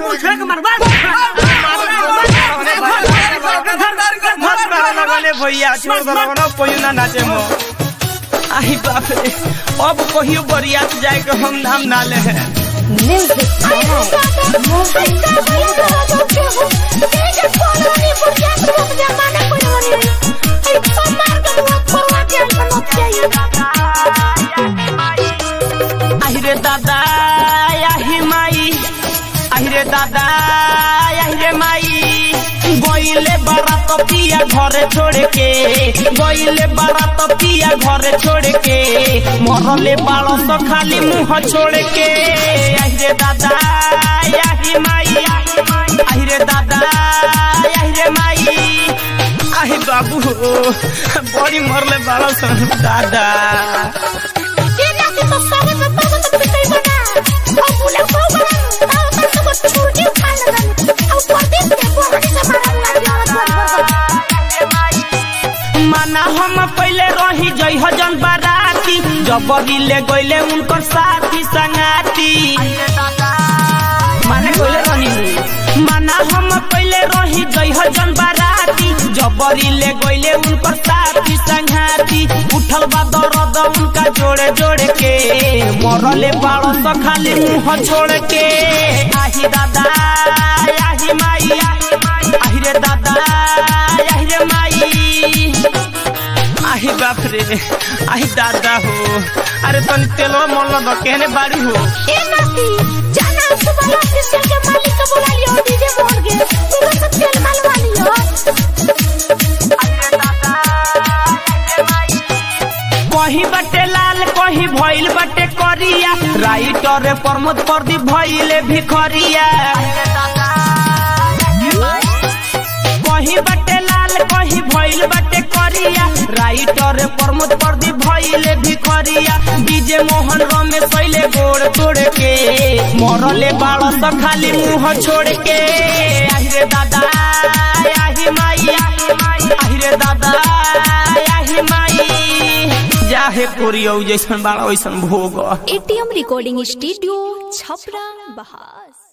पूछे के मार मार मत मारा लगने भैया छोड़ दो लगना कोई ना नाचे मो आई बाप रे अब कहियो बरियात जाए के हम नाम ना ले हैं আহিরে দাদা আহিমাই আহিরে দাদা আহিরে মাই গইলে বারাত পিয়া ঘরে ছোড়ে কে গইলে বারাত পিয়া ঘরে ছোড়ে কে মরলে বালস খালি মুহ ছোড়ে কে আহিরে দাদা আহিমাই আহিরে দাদা আহিরে মাই আহি বাবু বড়ি মরলে বালস দাদা माना हम पहले रही जई हजन बाराती जबरी ले गइले उनकर साथी संगाती माने गइले रही माना हम पहले रही जई हजन बाराती जबरी ले गइले उनकर साथी संगाती उठल बा दर्द उनका जोड़े जोड़े के मरले बाड़स खाली मुंह छोड़ के आही दादा आही माई आही रे दादा आही रे माई आही बाप रे आही दादा हो अरे तन तेलो मोल न कहने बाड़ी हो कहीं बटे लाल कहीं भइल बटे करिया राइटर प्रमोद प्रदीप भइले भिखरिया कहीं बटे लाल कहीं भइल बटे करिया राइटर प्रमोद प्रदीप भइले भिखरिया डीजे मोहन रमेश पहले गोड़ तोड़ के मरले बाड़स खाली मुंह छोड़ के आहिरे दादा आही माई आहिरे दादा आही माई जाहे कोरियो जैसन बाड़ा वैसन भोग एटीएम रिकॉर्डिंग स्टूडियो छपरा बहास